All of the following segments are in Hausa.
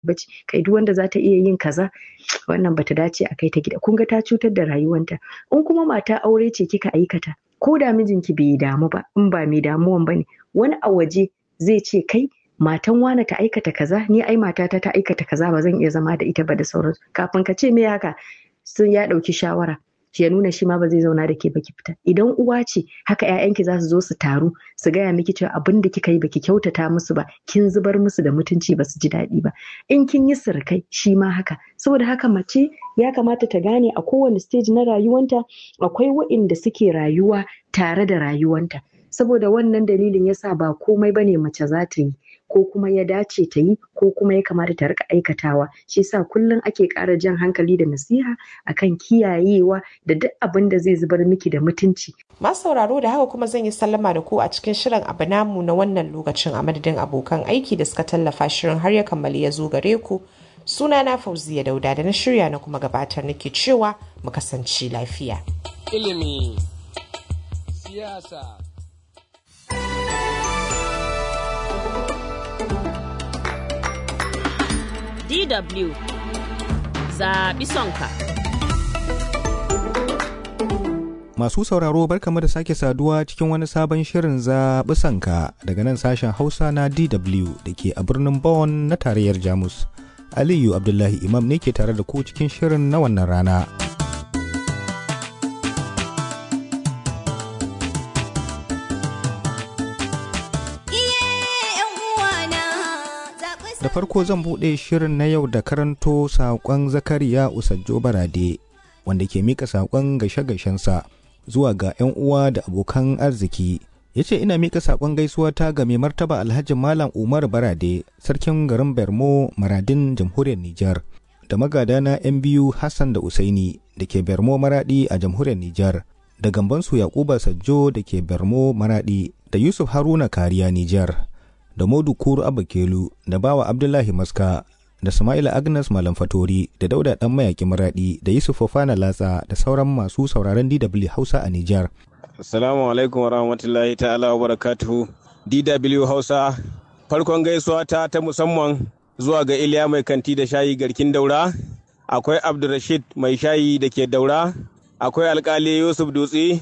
bace kai duk wanda za ta iya yin kaza wannan bata dace a kai ta gida kun ga ta cutar da rayuwanta in kuma mata aure ce kika aikata ko da mijinki bai damu ba in ba mai damuwan bane wani a waje zai ce kai matan wane ta aikata kaza ni ai matata ta aikata kaza ba zan iya zama da ita ba da sauransu kafin ka ce me haka sun ya ɗauki shawara ya nuna shi ma ba zai zauna da ke baki fita idan uwa ce haka ƴaƴanki za su zo su taru su gaya miki cewa abin da kika yi baki kyautata musu ba kin zubar musu da mutunci ba su ji daɗi ba in kin yi sirkai shi ma haka saboda haka mace ya kamata ta gane a kowane stage na rayuwanta akwai waɗanda suke rayuwa tare da rayuwanta saboda wannan dalilin yasa ba komai bane mace za ta yi ko kuma ya dace ta yi ko kuma ya kamata ta rika aikatawa shi yasa kullum ake ƙara jan hankali da nasiha akan kiyayewa da duk abin da zai zubar miki da mutunci masu sauraro da haka kuma zan yi sallama da ku a cikin shirin abu namu na wannan lokacin a madadin abokan aiki da suka tallafa shirin har ya kammali ya zo gare ku suna na fauziya dauda da na shirya na kuma gabatar nake cewa mu kasance lafiya ilimi siyasa DW zaɓi sonka. Masu sauraro barkamu da sake saduwa cikin wani sabon shirin zaɓi sanka daga nan sashen Hausa na DW da ke a birnin Bonn na tarayyar Jamus. Aliyu Abdullahi Imam ne ke tare da ku cikin shirin na wannan rana. Da farko zan buɗe shirin na yau da karanto saƙon Zakariya Usajjo Barade wanda ke mika saƙon gashe-gashensa zuwa ga 'yan uwa da abokan arziki. Ya ce ina mika saƙon gaisuwa ta ga mai martaba Alhaji Malam Umar Barade, sarkin garin Bermo Maradin jamhuriyar Nijar, da magadana 'yan biyu Hassan da Usaini da ke Bermo Maradi a jamhuriyar Nijar, da gambansu Yakuba Sajjo da ke Bermo Maradi, da Yusuf Haruna Kariya Nijar. da Modu Kuru Abakelu da Bawa Abdullahi Maska da Sama'ila Agnes Malam Fatori da Dauda Dan Mayaki Maradi da Yusuf Fofana Latsa da sauran masu sauraron DW Hausa a Nijar. Assalamu alaikum warahmatullahi ta'ala wa barakatuhu. DW Hausa farkon gaisuwa ta ta musamman zuwa ga Iliya mai kanti da shayi garkin daura, akwai Abdulrashid mai shayi da ke daura, akwai alkali Yusuf Dutse,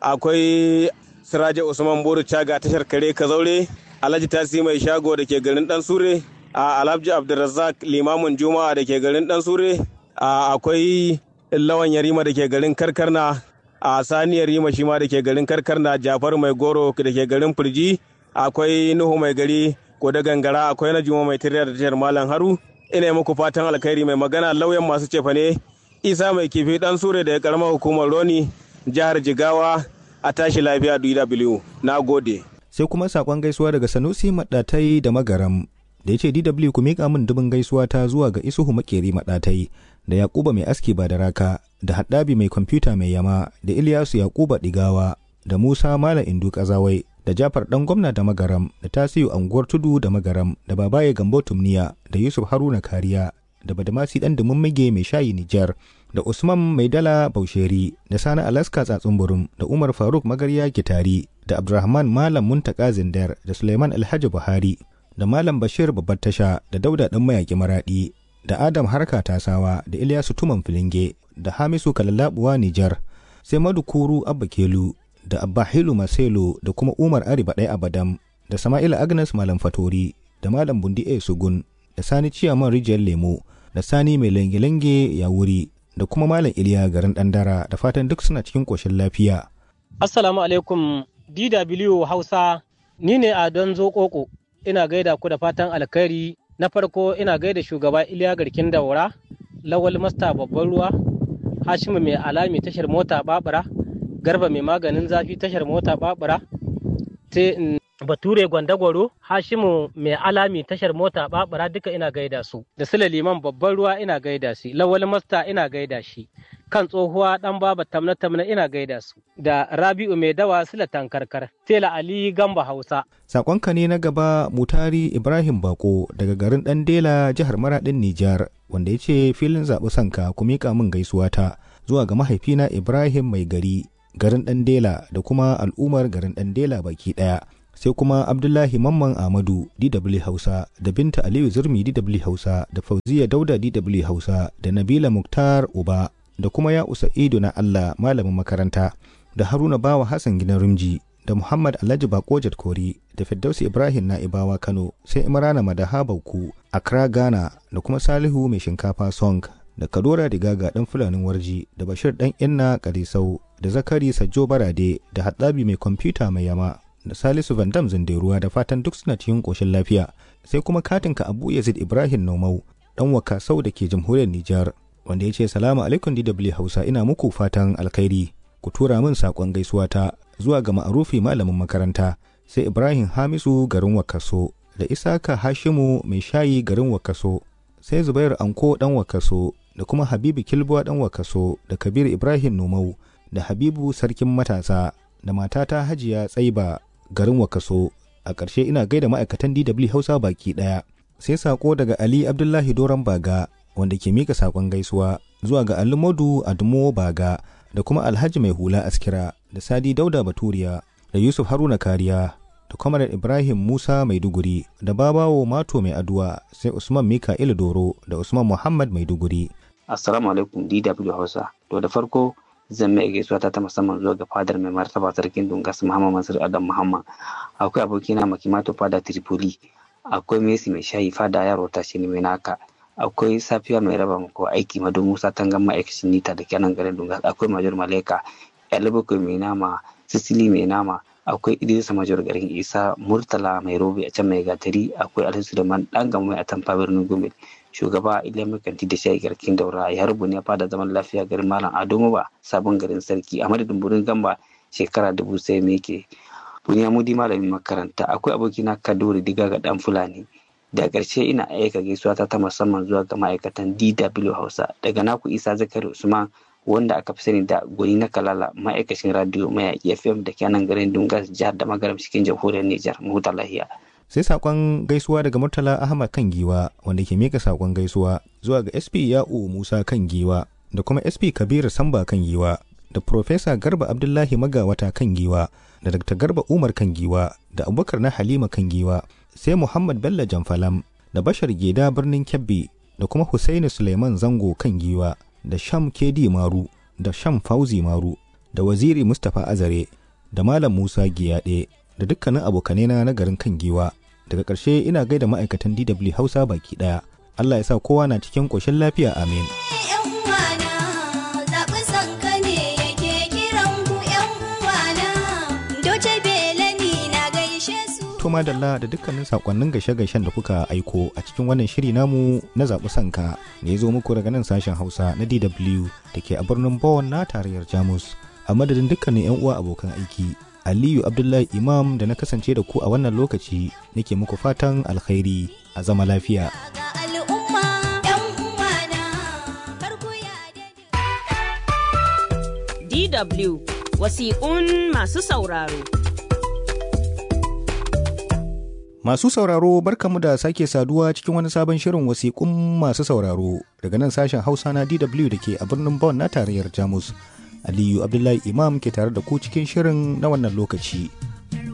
akwai Siraja Usman Boru Caga tashar kare Kazaure, Alhaji Tasi mai shago da ke garin Dan Sure, a Alhaji Abdulrazak limamin Juma'a da ke garin Dan Sure, a akwai Lawan Yarima da ke garin Karkarna, a Sani Yarima shi ma da ke garin Karkarna, Jafar mai goro da ke garin Firji, akwai Nuhu mai gari ko da gangara, akwai na Juma mai tirya da tashar Malam Haru. Ina yi muku fatan alkhairi mai magana lauyan masu cefane, Isa mai kifi Dan Sure da ya karamar hukumar Roni, jihar Jigawa, a tashi lafiya DW. Na gode. sai kuma sakon gaisuwa daga sanusi maɗatai da magaram da ya ce dw ku miƙa min dubin gaisuwa ta zuwa ga isuhu makeri maɗatai da yakuba mai aski ba da raka da haɗabi mai kwamfuta mai yama da iliyasu yakuba ɗigawa da musa malam indu kazawai da jafar ɗan gwamna da magaram da tasiyu anguwar tudu da magaram da babaye gambo tumniya da yusuf haruna kariya da badamasi ɗan dumin mai shayi nijar da usman mai dala bausheri da sani alaska tsatsun burum da umar faruk magarya gitari da abdulrahman malam muntaka zindar da suleiman alhaji buhari da malam bashir babbar tasha da dauda ɗan mayaki maraɗi da adam harka tasawa da ilyasu tuman filinge da hamisu kalallabuwa nijar sai madukuru abba kelu da abba hilu maselo da kuma umar ari baɗai abadam da sama'ila agnes malam fatori da malam bundi a sugun da sani ciyaman rijiyar lemo da sani mai lange-lange ya wuri da kuma malam iliya garin dandara da fatan duk suna cikin ƙoshin lafiya assalamu alaikum dw hausa ni ne a don zokoko ina gaida ku da fatan alkhairi na farko ina gaida shugaba iliya garkin daura lawal masta babban ruwa hashimu mai alami tashar mota babura garba mai maganin zafi tashar mota babura sai bature gwandagwaro hashimu mai alami tashar mota babura duka ina gaida su da sula liman babban ruwa ina gaida shi lawal masta ina gaida shi kan tsohuwa dan baba tamna tamna ina gaida su da rabi'u mai dawa sula tankarkar tela ali gamba hausa sakonka ne na gaba mutari ibrahim bako daga garin dan dela jihar maradin nijar wanda ya ce filin zaɓi sanka ku miƙa min gaisuwa ta zuwa ga mahaifina ibrahim mai gari garin dan dela da kuma al'ummar garin dan dela baki ɗaya sai kuma abdullahi mamman ahmadu dw hausa da binta aliyu zurmi dw hausa da fauziya dauda dw hausa da nabila muktar uba da kuma ya ido na allah malamin makaranta da haruna bawa hassan gidan rimji da muhammad alhaji bakojat kori da firdausi ibrahim na'ibawa kano sai imrana madaha bauku accra ghana da kuma salihu mai shinkafa song da kadora digaga dan fulanin warji da bashir dan inna karisau da zakari sajjo barade da haddabi mai kwamfuta mai yama da salisu vandam zinderuwa da fatan duk suna cikin koshin lafiya sai kuma katinka abu yazid ibrahim nomau dan wakasau da ke jamhuriyar nijar wanda ya ce salamu alaikum dw hausa ina muku fatan alkhairi ku tura min saƙon gaisuwa ta zuwa ga ma'arufi malamin makaranta sai ibrahim hamisu garin wakaso da isaka hashimu mai shayi garin wakaso sai zubairu anko dan wakaso da kuma habibu kilbuwa dan wakaso da kabir ibrahim nomau da habibu sarkin matasa da matata hajiya tsaiba garin wakaso a ƙarshe ina gaida ma'aikatan dw hausa baki ɗaya sai saƙo daga ali abdullahi doron baga wanda ke mika saƙon gaisuwa zuwa ga alimodu adumo baga da kuma alhaji mai hula askira da sadi dauda baturiya da yusuf haruna kariya da kwamarar ibrahim musa maiduguri da babawo mato mai aduwa sai usman mika'il doro da usman muhammad maiduguri assalamu alaikum dw hausa to da farko zan mai gaisuwa ta ta musamman zuwa ga fadar mai martaba sarkin dungas muhammad mansur adam muhammad akwai abokina makimato fada tripoli akwai messi mai shayi fada yaro ta shi ne mai naka akwai safiya mai raba ko aiki madu musa tangan ma'aikacin nita da kenan garin dungas akwai major maleka yalibakwai mai nama sisili mai nama akwai idrisa major garin isa murtala mai robe a can mai gatari akwai alhaji suleiman dan gama mai atamfa birnin gombe shugaba iliya kanti da shayi garkin daura ya rubu ne fada zaman lafiya garin malam ado ba sabon garin sarki a madadin burin gamba shekara dubu sai me ke buniya mudi malamin makaranta akwai abokina kaduri diga ga dan fulani da ƙarshe ina aika gaisuwa ta ta musamman zuwa ga ma'aikatan DW Hausa daga naku Isa Zakari Usman wanda aka fi sani da gwani na kalala ma'aikacin radio mayaƙi FM da ke nan garin Dungas jihar da magaram cikin jamhuriyar Nijar mahuta lahiya. sai sakon gaisuwa daga murtala ahmad kan giwa wanda ke mika sakon gaisuwa zuwa ga sp ya'u musa kan giwa da kuma sp kabiru samba kan giwa da Profesa garba abdullahi magawata kan giwa da dr garba umar kan giwa da abubakar na halima kan giwa sai muhammad bello jamfalam da bashar geda birnin kebbi da kuma husaini suleiman zango kan giwa da sham kedi maru da sham fauzi maru da waziri mustapha azare da malam musa giyaɗe da dukkanin abokanena na garin kan giwa daga ƙarshe ina gaida ma'aikatan dw hausa baki ɗaya allah ya sa kowa na cikin ƙoshin lafiya amin to madalla da dukkanin sakonnin gaishe-gaishen da kuka aiko a cikin wannan shiri namu na zaɓi sanka da ya zo muku daga nan sashen hausa na dw da ke a birnin Bonn na tarayyar jamus a madadin dukkanin 'yan uwa abokan aiki aliyu abdullahi imam da na kasance da ku a wannan lokaci nake muku fatan alkhairi a zama lafiya DW wasiƙun masu sauraro. Masu sauraro barkamu da sake saduwa cikin wani sabon shirin wasiƙun masu sauraro daga nan sashen Hausa na DW da ke a birnin Bonn na tarayyar Jamus. Aliyu Abdullahi Imam ke tare da ku cikin shirin na wannan lokaci.